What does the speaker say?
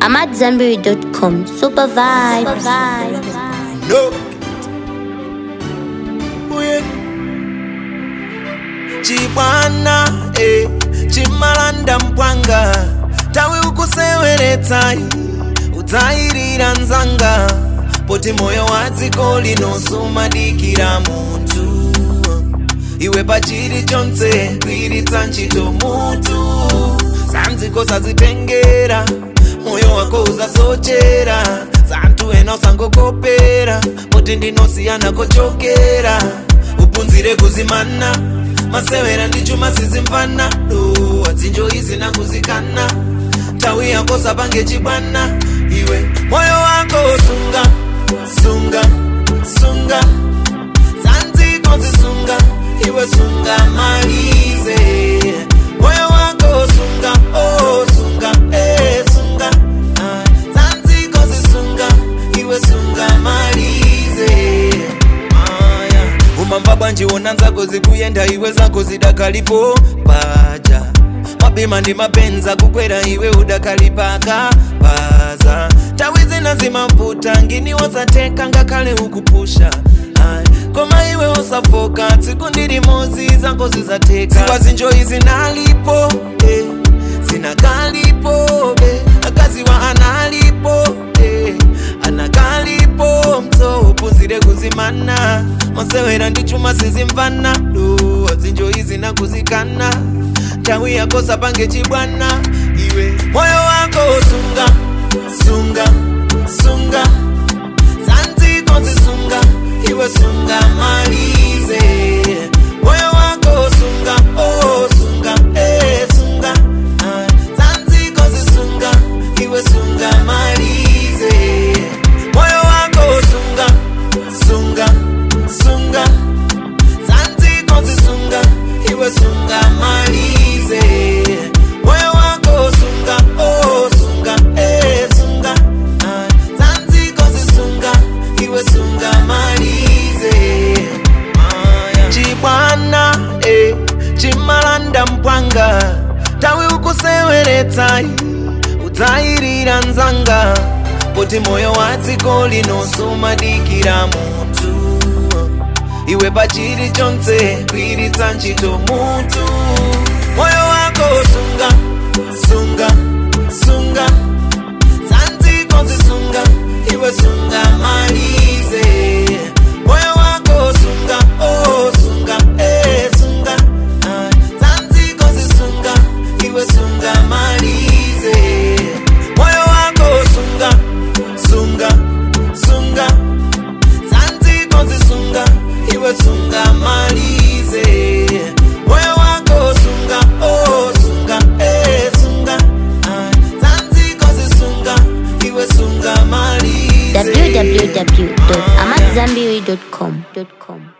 AmadZanbury.com. Super vibes. No. Uye. Chibwana eh, chimalanda mpwanga tawe ukuseweretsa udzayirira nzanga poti moyo wa dziko linosumadikira munthu iwe pachiri chonse kuiritsa ntchito mutu sanziko sazitengera moyo wako uzasochera santhu ena usangokopera poti ndinosiyana kochokera upunzire kuzimana masewera ndi chuma sizimvana do adzinjo izi nakuzikana nthawi yako sapange chibwana iwe moyo wako sunga sunga sunga zanziko zisunga iwe sunga malize moyo wako sunga oh sunga eh sunga ah, zanziko zisunga iwe sunga malize aya umamba bwanji wona nzako zikuyenda iwe zako zidakalipo paja mabima ndi mapenza kukwera iwe udakalipaka paza tawi zina zimavuta ngini wasateka ngakhale ukupusha Ayi, koma iwe usafoka tsiku ndilimozi zako zizateka ziwa zinjoyi zinalipo eh, zinakalipo be akaziwa analipo eh, anakalipo mso upuzire kuzimana masewera ndi chuma sizimvana do zinjoyi zinakuzikana nthawi yako sapange chibwana iwe moyo wako sunga sunga sunga zanziko zisunga iwe sunga malize moyo wako sunga oh sunga eh sunga ah, zanziko zisunga iwe sunga malize moyo wako sunga sunga sunga zanziko zisunga iwe sunga malize moyo wako sunga oh sunga eh sunga ah, zanziko zisunga iwe sunga malize Aya. chibwana eh, chimalanda mpwanga tawi ukuseweretsa udzayirira nzanga poti moyo wa dziko linosumadikira munthu iwe pachiri chonse kuiritsa ntchito mutu moyo wako sunga sunga sunga zanziko zisunga iwe sunga malize moyo wako sunga oh sunga eh sunga ah, zanziko zisunga iwe sunga malize moyo wako sunga sunga sunga zanziko zisunga iwe sunga malize moyo wako sunga oh sunga eh sunga ah, zanziko zisunga iwe sunga malize www.amadzanbury.com.